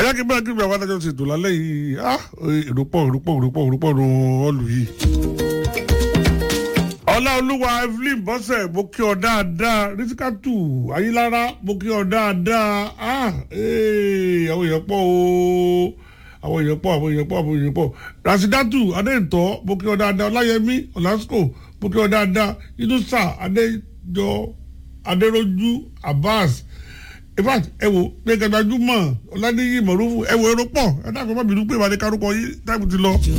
bóyá kí n bá kí n bá wà lájọ ṣètò lálẹ́ yìí ah èrò pọ̀ èrò pọ̀ èrò pọ̀ èrò pọ̀ nù ọ́ọ̀lù yìí. ọláolúwa evelyn bọ́sẹ̀ mo kí ọ dáadáa rísíkàtù ayílára mo kí ọ dáadáa ah ee, àwọn èèyàn pọ̀ o àwọn èèyàn pọ̀ àwọn èèyàn pọ̀ àwọn èèyàn pọ̀ rasidatu adéǹtọ́ mo kí ọ dáadáa ọláyẹmí ọlásùkò mo kí ọ dáadáa inusa adéjọ adéròjú abbas in fact ẹ wo gbẹgẹdàjúmọ ọládéyí mọrúfù ẹ wo èrò pọ̀ ẹ dàgbọn má bínú pé ìwádìí kárúkọ yìí táìpù ti lọ.